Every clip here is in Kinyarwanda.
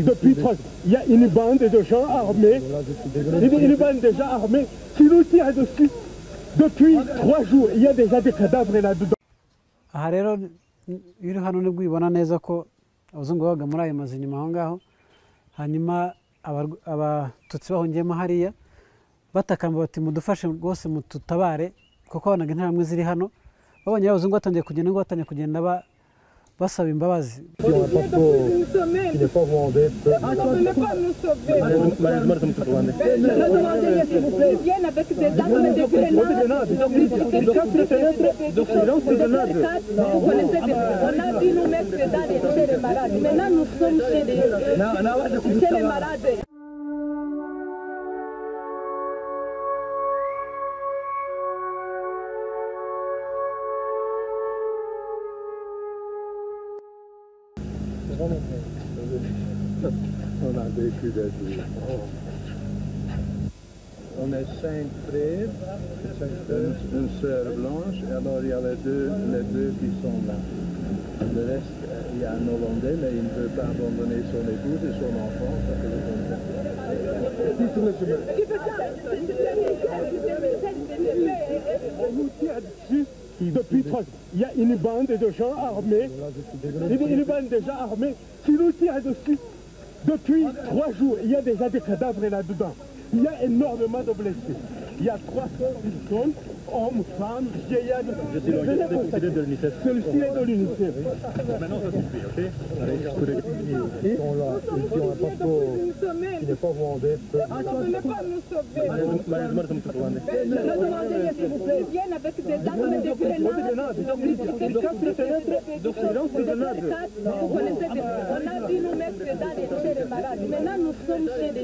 Depuis trois il y a une bande de gens armés, une, une bande de gens armés qui nous tirent dessus. Depuis trois jours, il y a déjà des cadavres là-dedans. aha rero iyo uri hano nibwo ubibona neza ko abazungu babaga muri ayo mazu inyuma aho ngaho hanyuma abarw- abatutsi bahungiyemo hariya batakamba bati mudufashe rwose mututabare kuko banaga interahamwe ziri hano babonye abazungu batangiye kugenda ngo batangiye kugenda ba- basaba imbabazi Il n'y a pas trop- il n'est pas vendé. On a vécu des jours. On est cinq frères, une, une sœur blanche, et alors il y a les deux, les deux qui sont là. Le reste, euh, il y a un Hollandais, mais il ne peut pas abandonner son épouse et son enfant. Ça fait le contraire. On nous tire dessus. Depuis trois il y a une bande de gens armés, une, une bande de gens armés qui nous tirent dessus. Depuis trois jours, il y a déjà des cadavres là-dedans. Il y a énormément de blessés. Il y a 300 personnes, hommes, femmes, vieillards. Je suis l'organisateur de l'UNICEF. Celui-ci est de l'UNICEF. Ils sont là, ils sont un passeport qui n'est pas vendé.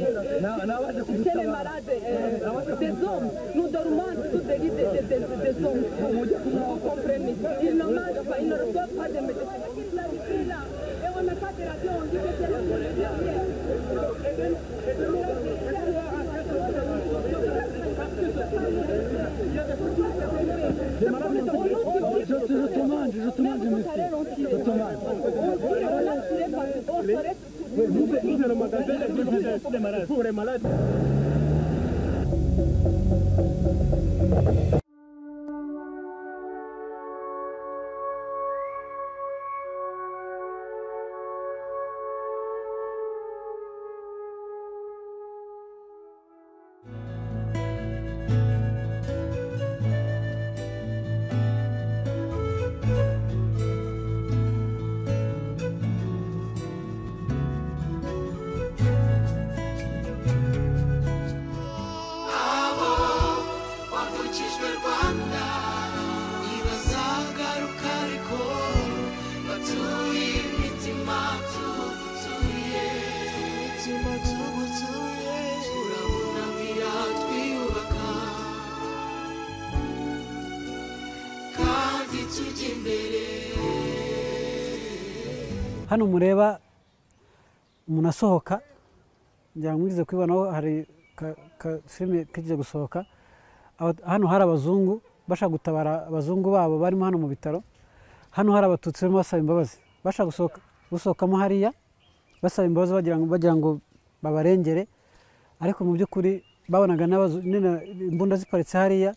C'est les malades, euh, des hommes. Nous dormons sous des lits de- de- de- des hommes. Vous comprenez Ils ne mangent pas, ils ne reçoivent pas de médecins. Et on n'a pas de radio, on dit que c'est le Pour les malades. abo bavukijwe rwanda ntibazagaruka ariko batuye imitima tugutuye imitima tugutuye turabunamira twiyubaka kandi tujya imbere hano mureba umuntu asohoka ngira ngo mwigize kubibonaho hari ka- ka filime kigiye gusohoka Aba- hano hari abazungu bashaka gutabara abazungu babo barimo hano mu bitaro hano hari abatutsi barimo basaba imbabazi bashaka gusohoka gusohokamo hariya basaba imbabazi bagira ngo bagira ngo babarengere ariko mu by'ukuri babonaga n'abazu- nyine imbunda ziparitse hariya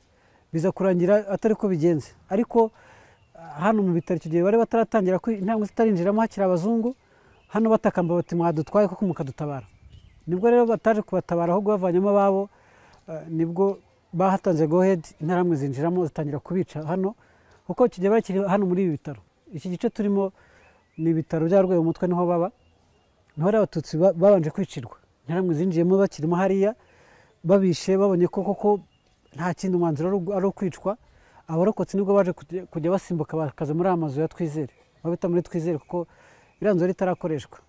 biza kurangira atari ko bigenze ariko hano mu bitaro icyo gihe bari bataratangira ko intambwe zitarinjiramo hakiri abazungu hano batakamba bati mwadutwaye kuko mukadutabara nibwo rero bataje kubatabara ahubwo bavanyemo ababo eh, nibwo bahatanze gohedi interahamwe zinjiramo zitangira kubica hano kuko icyo gihe bakiri hano muri ibi bitaro iki gice turimo ni ibitaro bya rwego umutwe niho baba niho rero abatutsi ba- babanje kwicirwa interahamwe zinjiyemo bakirimo hariya babishe babonye ko koko nta kindi umwanzuro ari ugu- ari ukwicwa abarokotse nibwo baje kujya- kujya basimbuka bakaza muri aya mazu ya twizere babita muri twizere kuko iriya nzu yari itarakoreshwa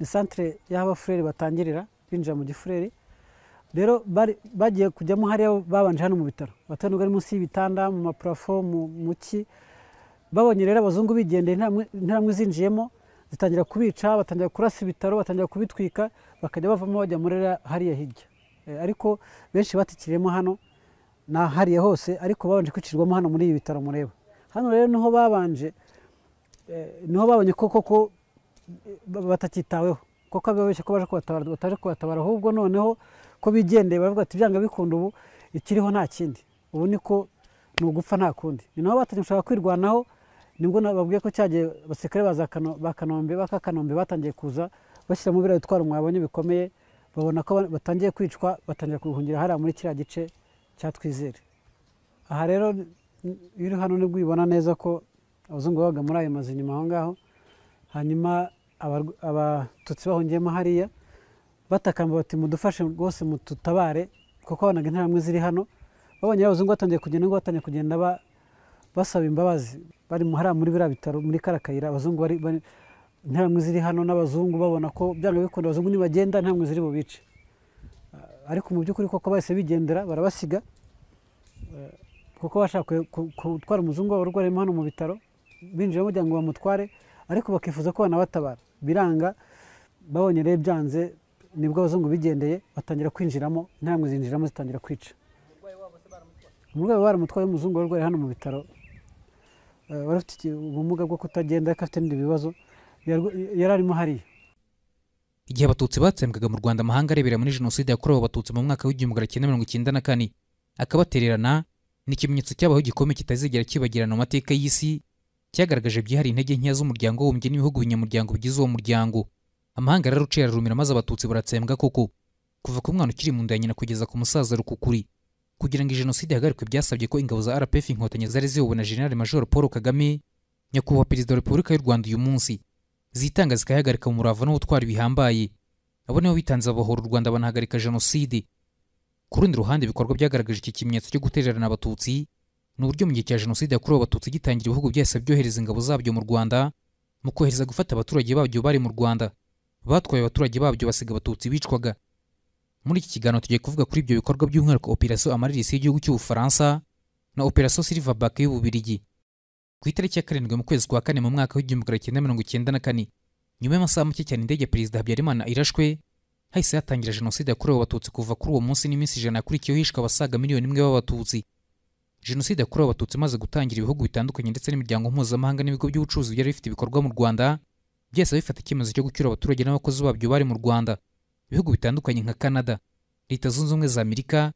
ni santire y'aho abafureri batangirira binjira mu gifureri rero bari- bagiye kujyamo hariya babanje hano mu bitaro batuye nubwo ari munsi y'ibitanda mu mapurafo mu mu ki babonye rero abazungu bigendeye interahamwe- interahamwe zinjiyemo zitangira kubica batangira kurasa ibitaro batangira kubitwika bakajya bavamo bajya muri ririya- hariya hirya Eh, ariko benshi batikiriyemo hano na hariya hose ariko babanje kwicirwamo hano muri ibi bitaro mureba hano rero niho babanje eh, niho babonye ko koko batakitaweho kuko ababeshya ko baje kubatabara bataje kubatabara ahubwo noneho ko bigendeye baravuga ati byanga bikunda ubu ikiriho nta kindi ubu niko ni ugupfa nta kundi ni nabo batangiye gushaka kwirwanaho nibwo babwiye ko cyagiye abasirikare baza Kano- ba kanombe ba kanombe batangiye kuza bashyiramo biriya bitwaro mwabonye bikomeye babona ko ba- batangiye kwicwa batangira kubihungira hariya muri kiriya gice cya twizere aha rero n- iyo uri hano nibwo ubibona neza ko abazungu babaga muri ayo mazu inyuma aho ngaho hanyuma abarw- abatutsi bahungiyemo hariya batakamba bati mudufashe rwose mututabare kuko abonaga interahamwe ziri hano babonye abazungu batangiye kugenda ngo batangiye kugenda ba- basaba imbabazi bari mu- hariya muri biriya bitaro muri kara kayira abazungu bari bari- interahamwe ziri hano n'abazungu babona ko byanga bikunda abazungu nibagenda interahamwe ziri bubice Ah, ariko mu by'ukuri koko bahise bigendera barabasiga Eh, kuko bashaka ku- ku- gutwara umuzungu wabo urwariyemo hano mu bitaro binjira bagira ngo bamutware ariko bakifuza ko banabatabara biranga babonye rero byanze nibwo abazungu bigendeye batangira kwinjiramo intambwe zinjiramo zitangira kwica umurwayi wari umutwaye w'umuzungu wari urwariye hano mu bitaro eh, wari ufite iki- ubumuga bwo kutagenda ariko afite n'ibindi bibazo yarwa- yari arimo hariya igihe abatutsi batsembwaga mu rwanda amahanga arebera muri jenoside yakorewe abatutsi mu mwaka w'igihumbi magana cyenda mirongo icyenda na kane akabatererana ni ikimenyetso cyabaho gikomeye kitazigera kibagirana mu mateka y'isi cyagaragaje byihariye intege nkeya z'umuryango w'ubumbye n'ibihugu binyamuryango bigize uwo muryango amahanga araruciye ararumira maze abatutsi baratsembwa koko kuva ku mwana ukiri mu nda ya nyina kugeza ku musaza rukukuri kugira ngo iyi jenoside ihagarikwe byasabye ko ingabo za rpf inkotanyi zari ziyobowe na general major paul kagame nyakubahwa perezida wa repubulika y'u rwanda uyu munsi zitanga zikayahagarika mu murava n'ubutwari bihambaye abo nibo bitanze babahora u rwanda banahagarika jenoside ku rundi ruhande ibikorwa byagaragaje iki kimenyetso cyo gutererana abatutsi ni uburyo mu gihe cya jenoside yakorewe abatutsi gitangira ibihugu byahise byohereza ingabo zabyo mu rwanda mu kohereza gufata abaturage babyo bari mu rwanda batwaye abaturage babyo basiga abatutsi bicwaga muri iki kiganiro tugiye kuvuga kuri ibyo bikorwa by'umwihariko operasiyo amarerisi y'igihugu cy'ubufaransa na operasiyo silverback y'ububirigi ku itariki ya karindwi mu kwezi kwa kane mu mwaka w'igihumbi magana cyenda mirongo icyenda na kane nyuma y'amasaha make cyane indege ya perezida habyarimana irashwe hahise hatangira jenoside yakorewe abatutsi kuva kuri uwo munsi n'iminsi ijana yakurikiyeho hishwe abasaga miliyoni imwe b'abatutsi jenoside yakorewe abatutsi imaze gutangira ibihugu bitandukanye ndetse n'imiryango mpuzamahanga n'ibigo by'ubucuruzi byari bifite ibikorwa mu rwanda byahise bifata icyemezo cyo gucyura abaturage n'abakozi babyo bari mu rwanda ibihugu bitandukanye nka canada leta zunze ubumwe za amerika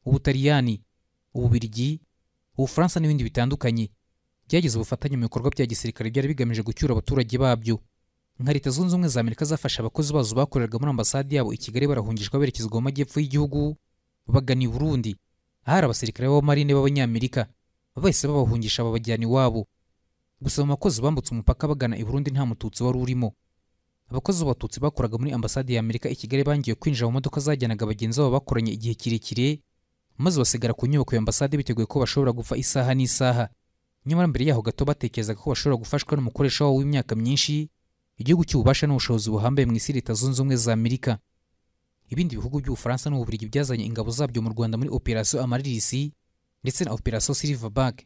ubutaliyani ububirigi ubufaransa n'ibindi bitandukanye byagize ubufatanye mu bikorwa bya gisirikare byari bigamije gucyura abaturage babyo nka leta zunze ubumwe za amerika zafasha abakozi bazo bakoreraga muri ambasade yabo i kigali barahungishwa berekezwa mu majyepfo y'igihugu bagana i burundi ahari abasirikare b'abamarine b'abanyamerika bahise babahungisha babajyana iwabo gusa abo bakozi bambutse umupaka bagana i burundi nta mututsi wari urimo abakozi b'abatutsi bakoraga muri ambasade ya amerika i kigali bangiye kwinjira mu modoka zajyanaga bagenzi babo bakoranye igihe kirekire maze basigara ku nyubako ya ambasade biteguye ko bashobora gupfa isaha n'isaha nyamara mbere yaho gato batekerezaga ko bashobora gufashwa n'umukoresha wabo w'imyaka myinshi igihugu cy'ububasha n'ubushobozi buhambaye mu isi leta zunze ubumwe za amerika ibindi bihugu by'ubufaransa n'ububiligi byazanye ingabo zabyo mu rwanda muri operasiyo amaririsi ndetse na operasiyo silverback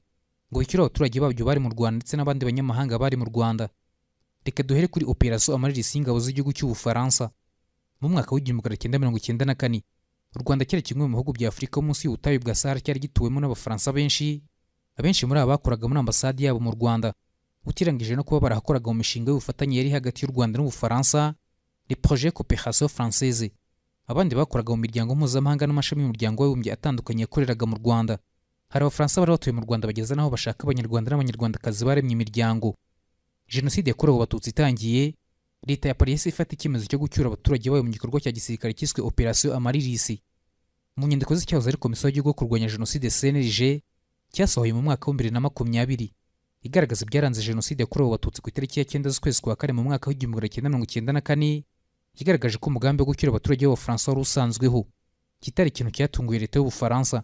ngo bishyure abaturage babyo bari mu rwanda ndetse n'abandi banyamahanga bari mu rwanda reka duhere kuri operasiyo amaririsi y'ingabo z'igihugu cy'ubufaransa mu mwaka w'igihumbi magana cyenda mirongo icyenda na kane u rwanda cyari kimwe mu bihugu bya afurika munsi y'ubutayu bwa sahara cyari gituwemo n'abafaransa benshi abenshi muri aba bakoraga muri ambasade yabo mu rwanda utirangije no kuba barahakoraga mu mishinga y'ubufatanye yari hagati y'u rwanda n'ubufaransa le projet coopération française abandi bakoraga mu miryango mpuzamahanga n'amashami y'umuryango w'abibumbye atandukanye yakoreraga mu rwanda hari abafaransa bari batuye mu rwanda bageza n'aho bashaka abanyarwanda n'abanyarwandakazi baremye imiryango jenoside yakorewe abatutsi itangiye leta ya paris ifata icyemezo cyo gucyura abaturage bayo mu gikorwa cya gisirikare cyiswe operation amaririsi mu nyandiko z'icyahoze ari komisiyo y'igihugu yo kurwanya jenoside cnlg cyasohoye mu mwaka w'ibihumbi bibiri na makumyabiri igaragaza ibyaranze jenoside yakorewe abatutsi ku itariki ya cyenda z'ukwezi kwa kane mu mwaka w'igihumbi magana cyenda mirongo icyenda na kane igaragaje ko umugambi wo gucyura abaturage b'abafaransa wari usanzweho kitari ikintu cyatunguye leta y'ubufaransa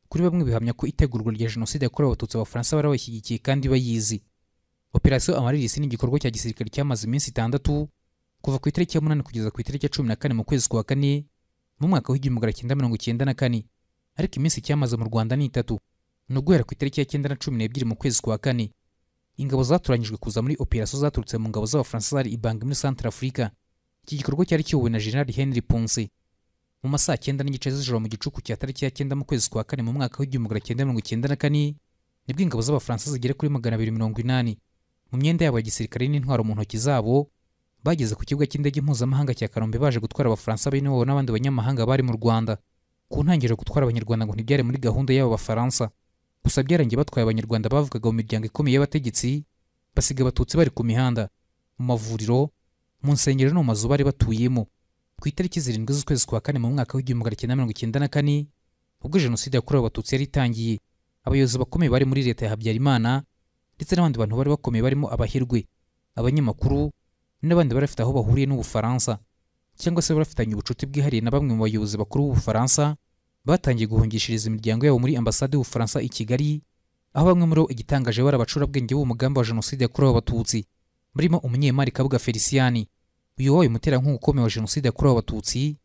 kuri bamwe bihamya ko itegurwa rya jenoside yakorewe abatutsi abafaransa bari bayishyigikiye kandi bayizi operasiyo amaririsi ni igikorwa cya gisirikare cyamaze iminsi itandatu kuva ku itariki ya munani kugeza ku itariki ya cumi na kane mu kwezi kwa kane mu mwaka w'igihumbi magana cyenda mirongo icyenda na kane ariko iminsi cyamaze mu rwanda ni itatu ni uguhera ku itariki ya cyenda na cumi n'ebyiri mu kwezi kwa kane ingabo zatoranyijwe kuza muri operasiyo zaturutse mu ngabo z'abafaransa zari ibanga muri Centre Africa iki gikorwa cyari kiyobowe na General Henry Ponce mu masaha cyenda n'igice z'ijoro mu gicuku cya tariki ya cyenda mu kwezi kwa kane mu mwaka w'igihumbi magana cyenda mirongo icyenda na kane nibwo ingabo z'abafaransa zigera kuri magana abiri mirongo inani mu myenda yabo ya gisirikare n'intwaro mu ntoki zabo bageze ku kibuga cy'indege mpuzamahanga cya kanombe baje gutwara abafaransa b'iwabo n'abandi banyamahanga bari mu rwanda ku ntangiriro gutwara abanyarwanda ngo ntibyari muri gahunda y'aba bafaransa gusa byarangiye batwaye abanyarwanda bavugaga mu miryango ikomeye y'abategetsi basiga abatutsi bari ku mihanda mu mavuriro mu nsengero no mu mazu bari batuyemo ku itariki zirindwi z'ukwezi kwa kane mu mwaka w'igihumbi magana cyenda mirongo icyenda na kane ubwo jenoside yakorewe abatutsi yari itangiye abayobozi bakomeye bari muri leta ya habyarimana ndetse n'abandi bantu bari bakomeye barimo abahirwe abanyamakuru n'abandi bari bafite aho bahuriye n'ubufaransa cyangwa se barafitanye ubucuti bwihariye na bamwe mu bayobozi bakuru b'ubufaransa batangiye guhungishiriza imiryango yabo muri ambasade y'ubufaransa i kigali aho bamwe muri bo igitangaje bari abacurabwenge b'umugambi wa jenoside yakorewe abatutsi murimo umunyemari kabuga feliciyani uyu wabaye umuterankunga ukomeye wa jenoside yakorewe abatutsi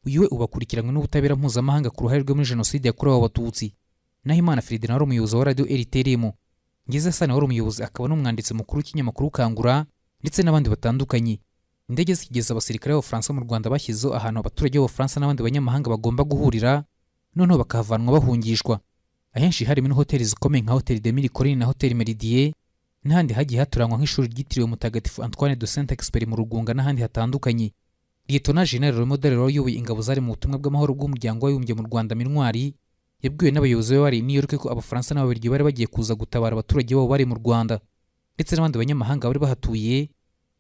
uyu we ubakurikiranywe n'ubutabera mpuzamahanga ku ruhare rwe muri jenoside yakorewe abatutsi naho imana feridina wari umuyobozi wa radiyo eriterimu ngeze sana wari umuyobozi akaba n'umwanditsi mukuru w'ikinyamakuru kangura ndetse n'abandi batandukanye indege zikigeza abasirikare b'abafaransa mu rwanda bashyizeho ahantu abaturage b'abafaransa n'abandi banyamahanga bagomba guhurira noneho bakahavanwa bahungishwa ahenshi harimo na hoteli zikomeye nka hoteli de mirikorine na hoteli meridie n'ahandi hagiye haturangwa nk'ishuri ryitiriwe mutagatifu antoine de saint experi mu rugunga n'ahandi hatandukanye liyetona jenali remodere wayoboye ingabo zari mu butumwa bw'amahoro bw'umuryango w'abibumbye mu rwanda minwari yabwiwe n'abayobozi be bari i new york ko abafaransa n'ababirigi bari bagiye kuza gutabara abaturage babo bari mu rwanda ndetse n'abandi banyamahanga bari bahatuye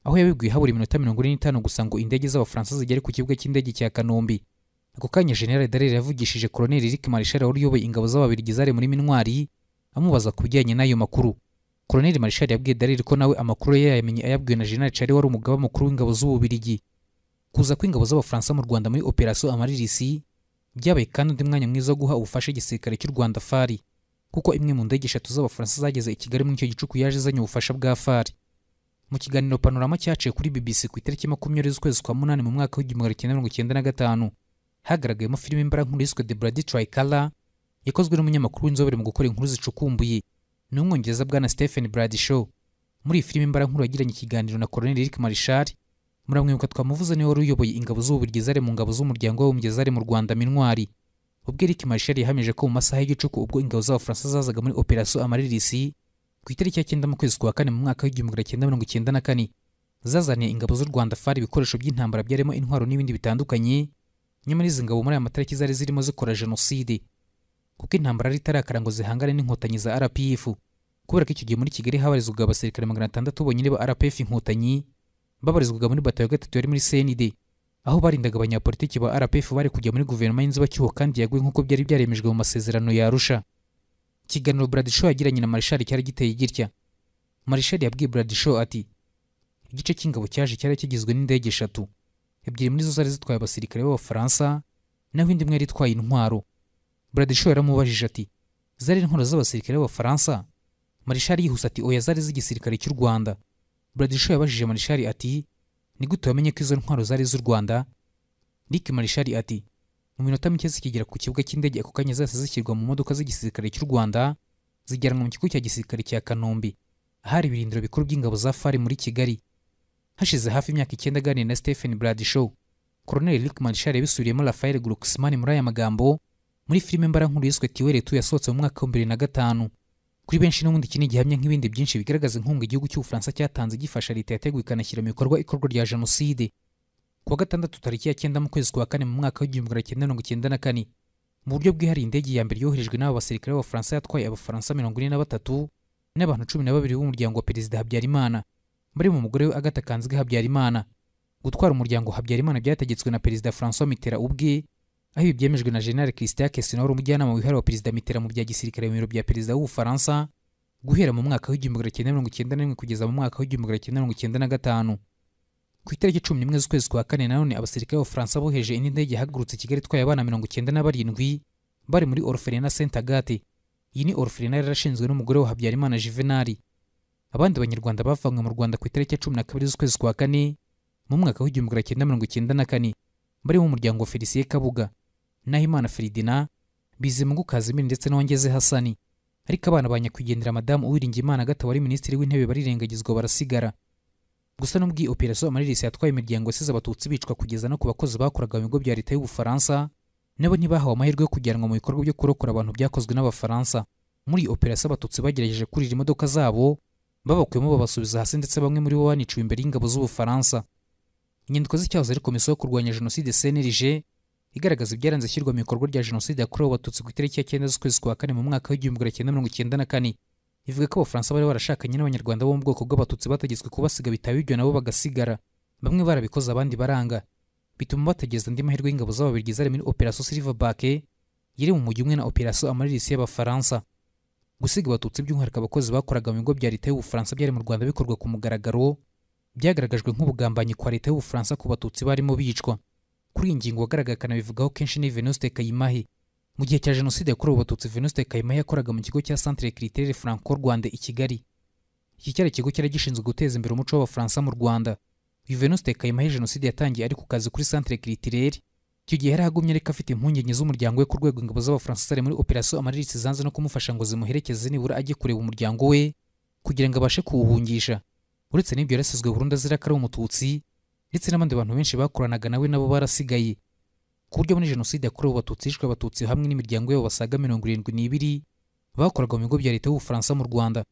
aho yabibwiye habura iminota mirongo ine n'itanu gusa ngo indege z'abafaransa zigere ku kibuga cy'indege cya kanombe ako kanya general darere yavugishije koloneli eric marishari wari uyoboye ingabo z'ababirigi zari muri mintwari amubaza ku bijyanye n'ayo makuru koloneli marishari yabwiye darere ko nawe amakuru ye yayamenye ayabwiwe na general cari wari umugaba mukuru w'ingabo z'ububirigi kuza kw'ingabo z'abafaransa mu rwanda muri operasiyo amaririsi byabaye kandi undi mwanya mwiza wo guha ubufasha igisirikare cy'u rwanda fari kuko imwe mu ndege eshatu z'abafaransa zageze i kigali muri icyo gicuku yaje izanye ubufasha bwa fari mu kiganiro panorama cyaciye kuri bbc ku itariki makumyabiri z'ukwezi kwa munani mu mwaka w'igihumbi magana cyenda mirongo icyenda na gatanu hagaragayemo filime mbarankuru yiswe the bloody tricolor yakozwe n'umunyamakuru w'inzobere mu gukora inkuru zicukumbuye ni umwongereza bwana stephen bradshaw muri iyi filime mbarankuru yagiranye ikiganiro na colonel eric marishal muramwibuka twamuvuze niwe wari uyoboye ingabo z'ububirigi zari mu ngabo z'umuryango w'abibumbye zari mu rwanda mintwari ubwo eric marishal yahamije ko mu masaha y'igicuku ubwo ingabo z'abafaransa zazaga muri operasiyo amaririsi ku itariki ya cyenda mu kwezi kwa kane mu mwaka w'igihumbi magana cyenda mirongo icyenda na kane zazaniye ingabo z'u rwanda fari ibikoresho by'intambara byarimo intwaro n'ibindi bitandukanye nyamara izi ngabo muri aya matariki zari zirimo zikora jenoside kuko intambara yari itarakara ngo zihangane n'inkotanyi za rpf kubera ko icyo gihe muri kigali habarizwaga abasirikare magana atandatu bonyine ba rpf inkotanyi babarizwaga muri bato ya gatatu yari muri cnd aho barindaga abanyapolitiki ba rpf bari kujya muri guverinoma y'inzibacyuho kandi yaguye nk'uko byari byaremejwe mu masezerano ya arusha ikiganiro bradisho yagiranye na marishali cyari giteye gitya marishali yabwiye bradisho ati igice cy'ingabo cyaje cyari kigizwe n'indege eshatu ebyiri muri zo zari zitwaye abasirikare b'abafaransa naho indi imwe yari itwaye intwaro bradisho yaramubajije ati zari intwaro z'abasirikare b'abafaransa marishali yihuse ati oya zari z'igisirikare cy'u rwanda bradisho yabajije marishali ati ni gute wamenye ko izo ntwaro zari iz'u rwanda rick marishali ati mu minota mike zikigera ku kibuga cy'indege ako kanya zahise zishyirwa mu modoka z'igisirikare cy'u rwanda zijyanwa mu kigo cya gisirikare cya kanombe ahari ibirindiro bikuru by'ingabo za fari muri kigali hashize hafi imyaka icyenda aganiriye na stephen bradishaw colonel rick marshal yabisubiriyemo rafael glucksman muri aya magambo muri filime mbarankuru yiswe tiweretu yasohotse mu mwaka wa bibiri na gatanu kuri benshi n'ubundi iki ni igihamya nk'ibindi byinshi bigaragaza inkunga igihugu cy'ubufaransa cyatanze gifasha leta yateguye ikanashyira mu bikorwa ikorwa rya jenoside kuwa gatandatu tariki ya cyenda mu kwezi kwa kane mu mwaka w'igihumbi magana cyenda mirongo icyenda na kane mu buryo bwihariye indege ya mbere yoherejwe n'aba basirikare b'abafaransa yatwaye abafaransa mirongo ine na batatu n'abantu cumi na babiri b'umuryango wa perezida habyarimana bari mu mugore we agata kanzwe habyarimana gutwara umuryango habyarimana byategetswe na perezida francois mitera ubwe aho ibi byemejwe na general christian kesina wari umujyanama wihariye wa perezida mitera mu bya gisirikare mu biro bya perezida w'ubufaransa guhera mu mwaka w'igihumbi magana cyenda mirongo icyenda na rimwe kugeza mu mwaka w'igihumbi magana cyenda mirongo icyenda na gatanu ku itariki cumi n'imwe z'ukwezi kwa kane nanone abasirikare b'abafaransa boheje indi ndege yahagurutse kigali itwaye abana mirongo icyenda na barindwi bari muri orferina saint agate iyi ni orferina yari yarashinzwe n'umugore wa habyarimana juvenali abandi banyarwanda bavanywe mu rwanda ku itariki ya cumi na kabiri z'ukwezi kwa kane mu mwaka w'igihumbi magana cyenda mirongo icyenda na kane barimo umuryango wa felisiye kabuga nahimana feridina bizimungu kazimiri ndetse n'uwongeze hasani ariko abana ba nyakwigendera madamu uwiringiyimana agata wari minisitiri w'intebe barirengagizwa barasigara gusa nubwo iyi operasiyo amaririsi yatwaye imiryango yasize abatutsi bicwa kugeza no ku bakozi bakoraga mu bigo bya leta y'ubufaransa nabo ntibahawe amahirwe yo kujyanwa mu bikorwa byo kurokora abantu byakozwe n'abafaransa muri iyi operasiyo abatutsi bagerageje kurira imodoka zabo babakuyemo babasubiza hasi ndetse bamwe muri bo baniciwe imbere y'ingabo z'ubufaransa inyandiko z'icyahoze ari komisiyo yo kurwanya jenoside cnlg igaragaza ibyaranze ishyirwa mu bikorwa rya jenoside yakorewe abatutsi ku itariki ya cyenda z'ukwezi kwa kane mu mwaka w'igihumbi magana cyenda mirongo icyenda na kane ivuga ko abafaransa bari barashakanye n'abanyarwanda bo mu bwoko bw'abatutsi bategetswe kubasiga bitaba ibyo nabo bagasigara bamwe barabikoze abandi baranga bituma bategereza andi mahirwe y'ingabo z'ababirigi zari muri operasiyo silverback yiri mu mujyi umwe na operasiyo amarisi y'abafaransa gusiga abatutsi by'umwihariko abakozi bakoraga mu bigo bya leta y'ubufaransa byari mu rwanda bikorwa ku mugaragaro byagaragajwe nk'ubugambanyi kwa leta y'ubufaransa ku batutsi barimo bicwa kuri iyi ngingo uwagaragaye akanabivugaho kenshi ni venuste kayimahe mu gihe cya jenoside yakorewe abatutsi venuste kayimahe yakoraga mu kigo cya centre critere franco rwanda i kigali iki cyari ikigo cyari gishinzwe guteza imbere umuco w'abafaransa mu rwanda uyu venuste kayimahe jenoside yatangiye ari ku kazi kuri centre critere icyo gihe yari agumye ariko afite impungenge z'umuryango we ku rwego ingabo z'abafaransa zari muri operasiyo amararisi zanze no kumufasha ngo zimuherekeze nibura ajye kureba umuryango we kugira ngo abashe kuwuhungisha uretse n'ibyo yarasizwe burundu azira ko ari umututsi ndetse n'abandi bantu benshi bakoranaga nawe nabo barasigaye ku buryo muri jenoside yakorewe abatutsi hishwe abatutsi hamwe n'imiryango yabo basaga mirongo irindwi n'ibiri bakoraga mu bigo bya leta y'ubufaransa mu rwanda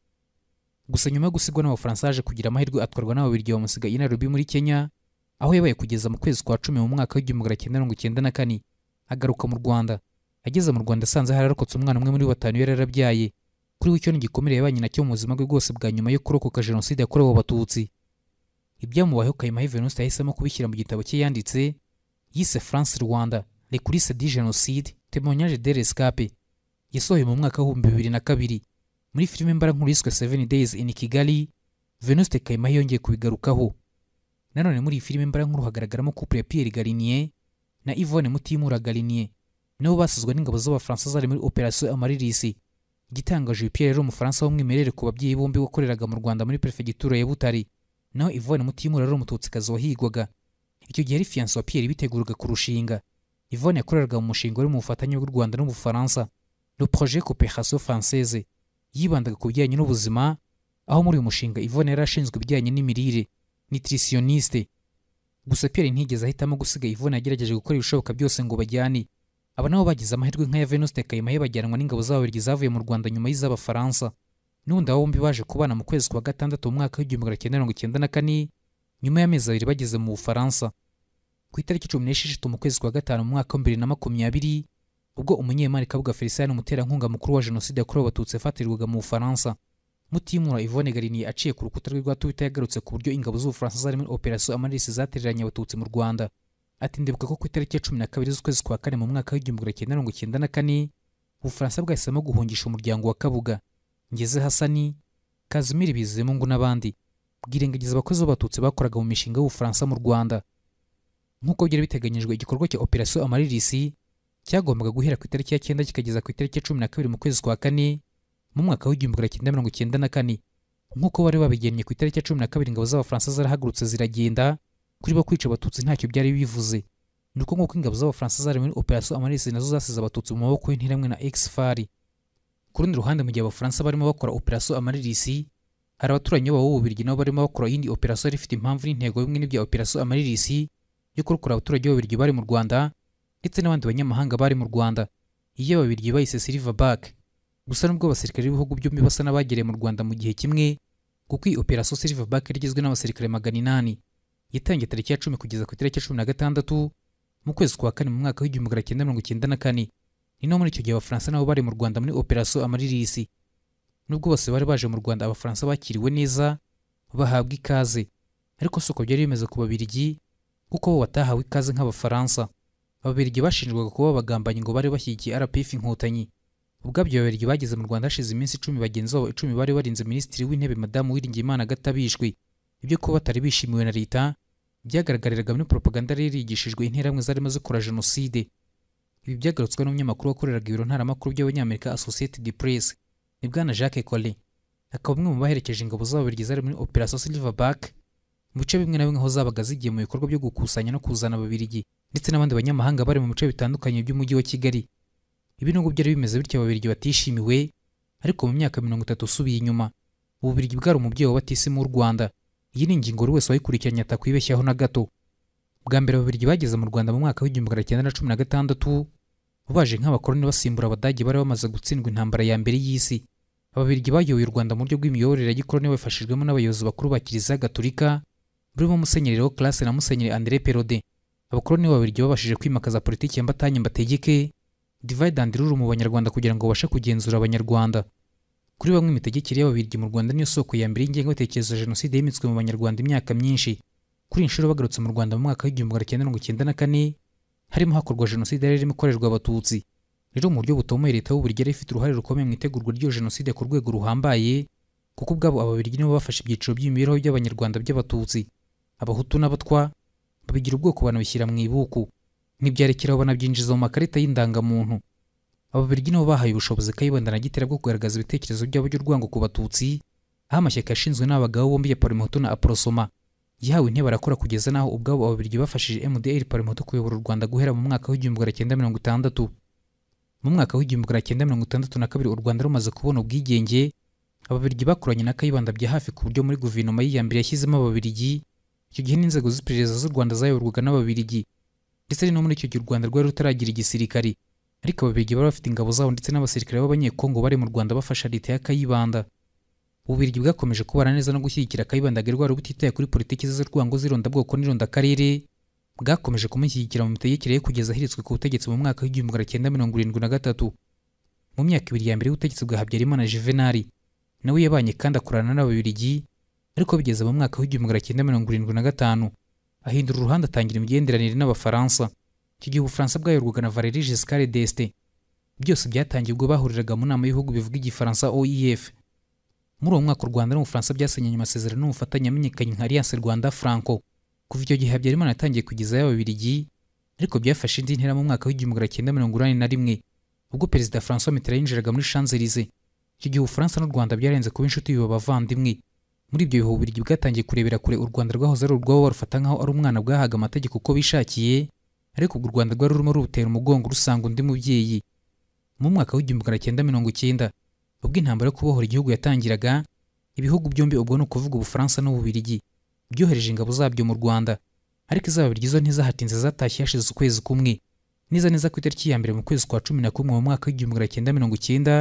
gusa nyuma yo gusigwa n'abafaransa haje kugira amahirwe atwarwa n'ababirigi bamusiga i nairobi muri kenya aho yabaye kugeza mu kwezi kwa cumi mu mwaka w'igihumbi magana cyenda mirongo icyenda na kane agaruka mu rwanda ageze mu rwanda asanze hararokotse umwana umwe muri batanu yari yarabyaye kuri we icyo ni igikomere yabanye nacyo mu buzima bwe bwose bwa nyuma yo kurokoka jenoside yakorewe abatutsi ibyamubayeho kayimahe venuste yahisemo kubishyira mu gitabo cye yanditse yise france rwanda lecurise di jenoside témoignage de rescape yasohoye mu mwaka w'ibihumbi bibiri na kabiri muri filime mbarankuru yiswe seven days in kigali venuste kayimahe yongeye kubigarukaho nanone muri iyi filime mbarankuru hagaragaramo couple ya pierre garinier na yvonne mutimura garinier nabo basizwe n'ingabo z'abafaransa zari muri operasiyo amaririsi igitangaje uyu pierre yari umufaransa w'umwimerere ku babyeyi bombi wakoreraga mu rwanda muri perefegitura ya butare naho yvonne mutimura yari umututsikazi wahigwaga icyo gihe yari fiyanse wa pierre biteguraga kurushinga yvonne yakoreraga mu mushinga uri mu bufatanye bw'u rwanda n'ubufaransa le projet coopération française yibandaga ku bijyanye n'ubuzima aho muri uyu mushinga yvonne yari ashinzwe ibijyanye n'imirire nutritioniste gusa Pierre ntiyigeze ahitamo gusiga Yvonne yagerageje gukora ibishoboka byose ngo bajyane aba nabo bagize amahirwe nk'aya Venuste Kayimahe bajyanwa n'ingabo z'ababirigi zavuye mu Rwanda nyuma y'iz'Abafaransa n'ubundi abo bombi baje kubana mu kwezi kwa gatandatu mu mwaka w'igihumbi magana cyenda mirongo icyenda na kane nyuma y'amezi abiri bageze mu Bufaransa ku itariki cumi n'esheshatu mu kwezi kwa gatanu mu mwaka wa bibiri na makumyabiri ubwo umunyemari Kabuga Felicien umuterankunga mukuru wa jenoside yakorewe abatutsi yafatirirwaga mu Bufaransa mutimura Yvonne Garinier aciye ku rukuta rwe rwa Twitter yagarutse ku buryo ingabo z'Ubufaransa zari muri operasiyo Amarisi zatereranye abatutsi mu Rwanda ati ndibuka ko ku itariki ya cumi na kabiri z'ukwezi kwa kane mu mwaka w'igihumbi magana cyenda mirongo icyenda na kane Ubufaransa bwahisemo guhungisha umuryango wa Kabuga Ngeze Hasani Kazimiri Bizimungu n'abandi bwirengagiza abakozi b'abatutsi bakoraga mu mishinga y'Ubufaransa mu Rwanda nk'uko byari biteganyijwe igikorwa cya operasiyo Amarisi cyagombaga guhera ku itariki ya cyenda kikageza ku itariki ya cumi na kabiri mu kwezi kwa kane mu mwaka w'igihumbi magana cyenda mirongo icyenda na kane nk'uko bari babigennye ku itariki ya cumi na kabiri ingabo z'abafaransa zarahagurutse ziragenda kuri bo kwica abatutsi ntacyo byari bivuze ni uko nk'uko ingabo z'abafaransa zari muri operasiyo amarisi nazo zasize abatutsi mu maboko y'intiramwe na exfari ku rundi ruhande mu gihe abafaransa barimo bakora operasiyo amaririsi hari abaturanyi babo b'ububirigi nabo barimo bakora iyindi operasiyo yari ifite impamvu n'intego bimwe n'ibya operasiyo amaririsi yo kurokora abaturage b'ububirigi bari mu rwanda ndetse n'abandi banyamahanga bari mu rwanda iyo ababirigi bayise silver back gusa nubwo abasirikare b'ibihugu byombi basa n'abagereye mu rwanda mu gihe kimwe kuko iyi operasiyo silverback yari igizwe n'abasirikare magana inani yatangiye tariki ya cumi kugeza ku itariki ya cumi na gatandatu mu kwezi kwa kane mu mwaka w'igihumbi magana cyenda mirongo icyenda na kane ni no muri icyo gihe abafaransa nabo bari mu rwanda muri operasiyo amaririsi nubwo bose bari baje mu rwanda abafaransa bakiriwe neza bahabwa ikaze ariko si uko byari bimeze ku babirigi kuko bo batahawe ikaze nk'abafaransa ababirigi bashinjwaga kuba bagambanyi ngo bari bashyigikiye rpf inkotanyi ubwabyo babirigi bageze mu rwanda hashize iminsi icumi bagenzi babo icumi bari barinze minisitiri w'intebe madamu wiringiyimana gatabishwe ibyo kuba batari bishimiwe na leta byagaragariraga muri propaganda yari yarigishijwe interamwe zarimo zikora jenoside ibi byagarutswe n'umunyamakuru wakoreraga ibiro ntaramakuru by'abanyamerika associated press ni bwana jacques cole akaba umwe mu baherekeje ingabo z'ababirigi zari muri operasiyo silverback mu bice bimwe na bimwe aho zabaga zigiye mu bikorwa byo gukusanya no kuzana ababirigi ndetse n'abandi banyamahanga bari mu bice bitandukanye by'umujyi wa kigali ibinugu byari bimeze bityo ababirigi batishimiwe ariko mu myaka mirongo itatu usubiye inyuma ububirigi bwari umubyeyi w'abatisimu w'u rwanda iyi ni ingingo buri wese wayikurikiranye atakwibeshyaho na gato bwa mbere ababirigi bageze mu rwanda mu mwaka w'igihumbi magana cyenda na cumi na gatandatu baje nk'abakoroni basimbura abadage bari bamaze gutsindwa intambara ya mbere y'isi ababirigi bayoboye u rwanda mu buryo bw'imiyoborere ya gikoroni babifashijwemo n'abayobozi bakuru ba kiliziya gatolika burimo musenyeri Leo Classe na musenyeri André Perode abakoloni babiri babashije kwimakaza politiki ya mbatanye mbategeke divide and rule mu banyarwanda kugira ngo babashe kugenzura abanyarwanda kuri bamwe imitegekere y'ababirigi mu rwanda niyo soko ya mbere y'ingengabitekerezo ya jenoside yimitswe mu banyarwanda imyaka myinshi kuri iyi nshuro bagarutse mu rwanda mu mwaka w'igihumbi magana cyenda mirongo icyenda na kane harimo hakorwa jenoside yari irimo ikorerwa abatutsi rero mu buryo butomoye leta y'uburigi yari ifite uruhare rukomeye mu itegurwa ry'iyo jenoside ku rwego ruhambaye kuko ubwabo ababirigi nibo bafashe ibyiciro by'imibereho by'abanyarwanda by'abatutsi abahutu n'abatwa babigira ubwoko banabishyira mu ibuku ntibyarekeraho banabyinjiza mu makarita y'indangamuntu ababirigi nibo bahaye ubushobozi kayibanda na gitera bwo kugaragaza ibitekerezo byabo by'urwango ku batutsi aho amashyaka yashinzwe n'abagabo bombi ya parmehutu na aprosoma yahawe intebe arakora kugeza n'aho ubwabo ababirigi bafashije mdr parmehutu kuyobora u rwanda guhera mu mwaka w'igihumbi magana cyenda mirongo itandatu mu mwaka w'igihumbi magana cyenda mirongo itandatu na kabiri u rwanda rumaze kubona ubwigenge ababirigi bakoranye na kayibanda bya hafi ku buryo muri guverinoma y'iyambere yashyizemo ababirigi icyo gihe n'inzego z'iperereza z'u rwanda zayoborwaga n'ababirigi ndetse no muri icyo gihe u rwanda rwari rutaragira igisirikari ariko ababirigi bari bafite ingabo zabo ndetse n'abasirikare b'abanyekongo bari mu rwanda bafasha leta ya kayibanda ububirigi bwakomeje kubana neza no gushyigikira kayibanda gari rwari butitaye kuri politiki ze z'urwango z'irondabwoko n'irondakarere bwakomeje kumushyigikira mu mitegekere ye kugeza ahiritswe ku butegetsi mu mwaka w'igihumbi magana cyenda mirongo irindwi na gatatu mu myaka ibiri ya mbere y'ubutegetsi bwa habyarimana juvenali nawe yabanye kandi akorana n'ababirigi ariko bigeze mu mwaka w'igihumbi magana cyenda mirongo irindwi na gatanu ahindura uruhande atangira imigenderanire n'abafaransa icyo gihe ubufaransa bwayoborwaga na valeri giscard d'este byose byatangiye ubwo bahuriraga mu nama y'ibihugu bivuga igifaransa oef muri uwo mwaka u rwanda n'ubufaransa byasenyanye amasezerano n'ubufatanye amenyekanye nka alliance rwanda franco kuva icyo gihe habyarimana yatangiye kugeza y'ababirigi ariko byafashe indi ntera mu mwaka w'igihumbi magana cyenda mirongo inani na rimwe ubwo perezida francois mitterand yinjiraga muri shanzelize icyo gihe ubufaransa n'u rwanda byarenze kuba inshuti biba abavandimwe muri ibyo bihe ububirigi bwatangiye kurebera kure u rwanda rwahoze ari urwabo barufata nk'aho ari umwana bwahaga amategeko uko bishakiye ariko u rwanda rwari rurimo rurutera umugongo rusanga undi mubyeyi mu mwaka w'igihumbi magana cyenda mirongo icyenda ubwo intambara yo kubohora igihugu yatangiraga ibihugu byombi ubwo ni ukuvuga ubufaransa n'ububirigi byohereje ingabo zabyo mu rwanda ariko izababirya izo ntizahatinze zatashye hashize ukwezi kumwe neza neza ku itariki ya mbere mu kwezi kwa cumi na kumwe mu mwaka w'igihumbi magana cyenda mirongo icyenda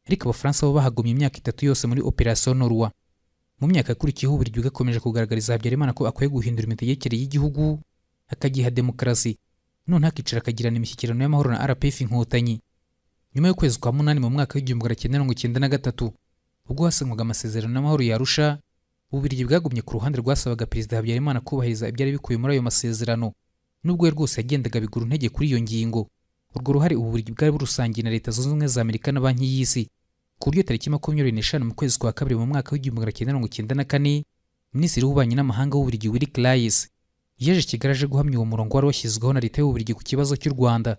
ariko abafaransa bo bahagumye imyaka itatu yose muri operasiyo norwa mu myaka yakurikiyeho uburyo bwakomeje kugaragariza habyarimana ko akwiye guhindura imitegekere y'igihugu akagiha demokarasi none hakicara akagirana imishyikirano y'amahoro na rpf inkotanyi nyuma y'ukwezi kwa munani mu mwaka w'igihumbi magana cyenda mirongo icyenda na gatatu ubwo hasanywaga amasezerano y'amahoro ya arusha ububirigi bwagumye ku ruhande rwasabaga perezida habyarimana kubahiriza ibyari bikubiye muri ayo masezerano nubwo we rwose yagendaga bigura intege kuri iyo ngingo urwo ruhare ububirigi bwari burusangiye na leta zunze ubumwe za amerika na banki y'isi ku buryo tariki makumyabiri n'eshanu mu kwezi kwa kabiri mu mwaka w'igihumbi magana cyenda mirongo icyenda na kane minisitiri w'ububanyi n'amahanga w'uburigi willy clayes yaje kigali aje guhamya uwo murongo wari washyizweho na leta y'uburigi ku kibazo cy'u rwanda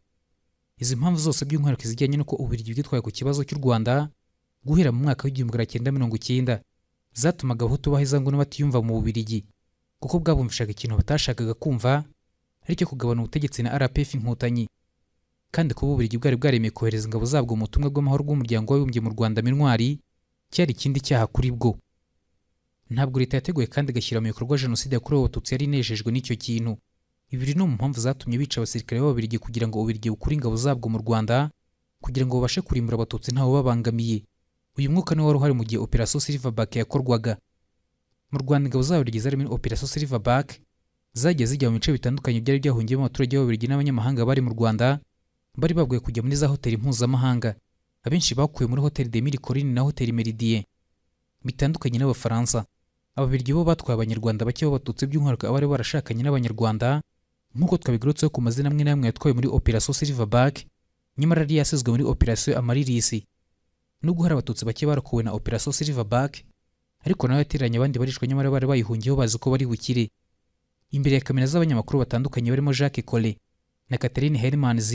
izi mpamvu zose by'umwihariko izijyanye n'uko uburigi bwitwaye ku kibazo cy'u rwanda guhera mu mwaka w'igihumbi magana cyenda mirongo icyenda zatumaga abahutu baheza ngo n'abatiyumva mu bubirigi kuko bwabumvishaga ikintu batashakaga kumva aricyo kugabana ubutegetsi na rpf inkotanyi kandi kuba uburigi bwari bwaremeye kohereza ingabo zabwo mu butumwa bw'amahoro bw'umuryango w'abibumbye mu rwanda mintwari cyari ikindi cyaha kuri bwo ntabwo leta yateguye kandi igashyira mu bikorwa jenoside yakorewe abatutsi yari inejejwe n'icyo kintu ibiri no mu mpamvu zatumye bica abasirikare b'ababirigi kugira ngo ububirigi bukure ingabo zabwo mu rwanda kugira ngo babashe kurimbura abatutsi ntawe babangamiye uyu mwuka niwo wari uhari mu gihe operasiyo silverback yakorwaga mu rwanda ingabo z'ababirigi zari muri operasiyo silverback zagiye zijya mu bice bitandukanye byari byahungiyemo abaturage b'ababirigi n'abanyamahanga bari mu rwanda bari baguye kujya muri za hoteli mpuzamahanga abenshi bakuwe muri hoteli de mirikorine na hoteli meridien bitandukanye n'abafaransa ababirigi bo batwaye abanyarwanda bake b'abatutsi by'umwihariko abari barashakanye n'abanyarwanda nk'uko twabigarutseho ku mazina amwe n'amwe yatwawe muri operasiyo silverback nyamara yari yasizwe muri operasiyo amaririsi nubwo hari abatutsi bake barokowe na operasiyo silverback ariko nawe yateranye abandi barishwe nyamara bari bayihungiyeho bazi ko bari bukire imbere ya kamera z'abanyamakuru batandukanye barimo jacques cole na catherine hermans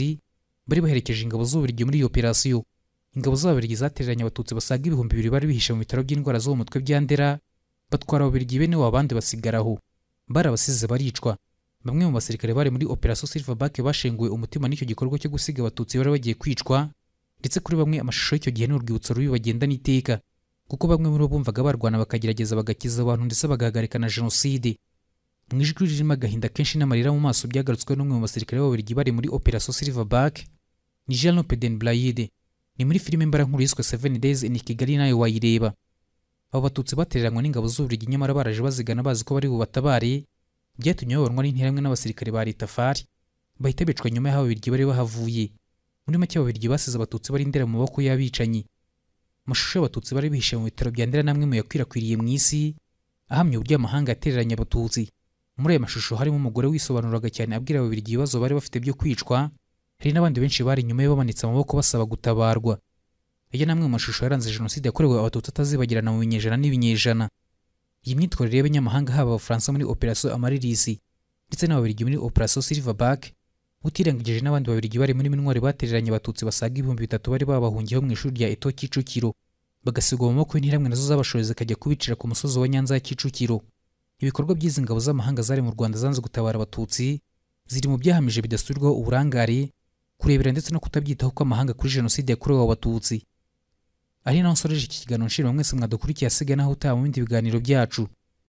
bari baherekeje ingabo z'ububirigi muri iyo operasiyo ingabo z'ababirigi zatereranye abatutsi basaga ibihumbi bibiri bari bihishe mu bitaro by'indwara zo mu mutwe bya ndera batwara ababirigi bene wabo abandi basigara aho barabasize baricwa bamwe mu basirikare bari muri operasiyo silverback bashenguwe umutima n'icyo gikorwa cyo gusiga abatutsi bari bagiye kwicwa ndetse kuri bamwe amashusho y'icyo gihe n'urwibutso rubi bagenda n'iteka kuko bamwe muri bo bumvaga barwana bakagerageza bagakiza abantu ndetse bagahagarika na jenoside mu ijwi ririmo agahinda kenshi n'amarira mu maso byagarutswe n'umwe mu basirikare b'ababirigi bari muri operasiyo silverback ni Jean Peden Blayide ni muri filime mbarankuru yiswe 7 Days in Kigali nayo wayireba abo batutsi batereranywe n'ingabo z'uburigi nyamara baraje bazigana bazi ko bari bubatabare byatumye bayoborwa n'interahamwe n'abasirikare ba leta fari bahita bicwa nyuma y'aho ababirigi bari bahavuye muri make ababirigi basize abatutsi bari ndera mu maboko y'abicanyi amashusho y'abatutsi bari bihishe mu bitaro bya ndera namwe mu yakwirakwiriye mu isi ahamya uburyo amahanga yatereranye abatutsi muri ayo mashusho harimo umugore wisobanuraga cyane abwira ababirigi ibibazo bari bafite byo kwicwa hari n'abandi benshi bari inyuma ye bamanitse amaboko basaba gutabarwa aya ni amwe mu mashusho yaranze jenoside yakorewe abatutsi atazibagirana mu binyejana n'ibinyejana iyi myitwarire y'abanyamahanga haba abafaransa muri operasiyo amaririsi ndetse n'ababirigi muri operasiyo silverback utirengagije n'abandi babirigi bari muri mintwari batereranye abatutsi basaga ibihumbi bitatu bari babahungiyeho mu ishuri rya eto kicukiro bagasigwa mu maboko y'intiramwe nazo z'abashobozi akajya kubicira ku musozi wa nyanza ya kicukiro ibikorwa by'izi ngabo z'amahanga zari mu rwanda zanze gutabara abatutsi ziri mu byahamije bidasubirwaho uburangare kurebera ndetse no kutabyitaho kw'amahanga kuri jenoside yakorewe abatutsi ari naho nsoreje iki kiganiro nshima mwese mwadukurikiye asigaye naho utaha mu bindi biganiro byacu